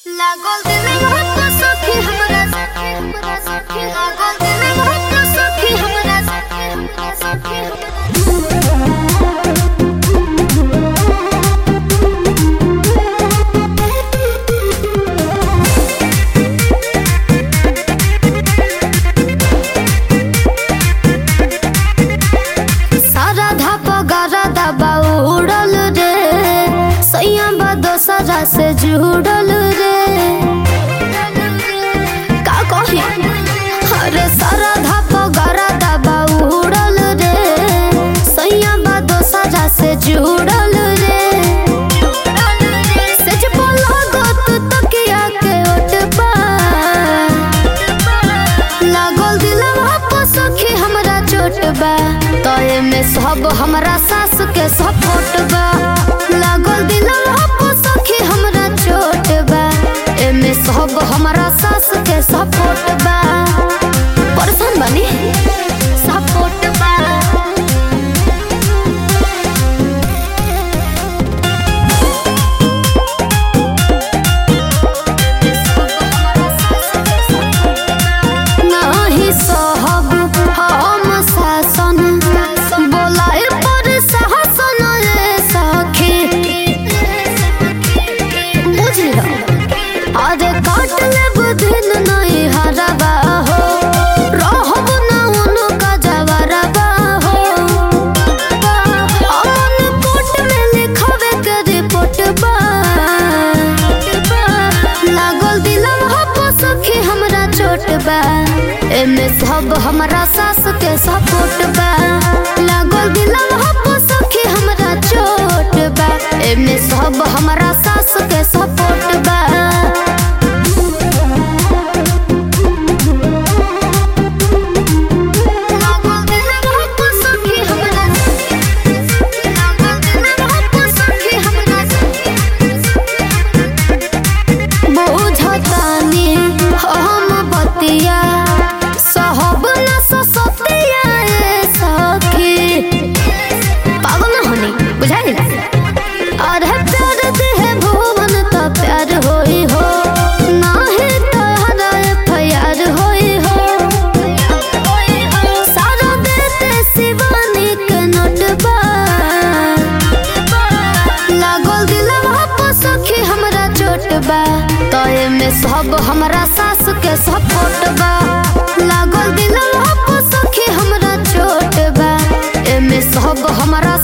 लागल दिल बहुत सखी हमरा सखी हमरा सखी लागल दिल बहुत सखी हमरा सखी हमरा सखी सारा धाप गारा दबा उड़ल रे सैया बा दोसरा से जुड़ल रे का कही अरे सारा धाप गारा दबा उड़ल रे सैया बा दोसरा से जुड़ल रे सच बोला गत तकिया के ओटबा लागल दिलवा पर सखी हमरा चोट बा तोए में सब हमरा सास के सपोर्ट बा लागल दिलवा पर सखी हमरा चोट बा एमे सब हमरा सास के सपोर्ट बा परेशान बनी सपोर्ट बा नाही सहब हम शासन बोलाए पर शासन रे सखी बुझल अरे काट लेब दिन नहीं हरबा हो रहब ना उनका जवरबा हो अमन कोट में लिखवे के रिपोर्ट बा लागल दिलवा पर सखी हमरा चोट बा एमे सब हमरा सास के सपोर्ट बा लागल दिलवा पर सखी हमरा चोट बा एमे सब हमरा सास के सपोर्ट बा लागल दिलवा पर सखी हमरा लागल दिलवा पर सखी हमरा बुझतानी हम बतिया सहब न ससतिया ए सखी पागल न होनी बुझाई अरे प्यार देहे भुवन त प्यार होई हो नाही तोहरा प्यार होई हो सारा देते शिवानी के नोटबा लागल दिलवा पर सखी हमरा चोट बा तोए में सब हमरा सास के सपोर्ट बा लागल दिलवा पर सखी हमरा चोट बा एमे सब हमरा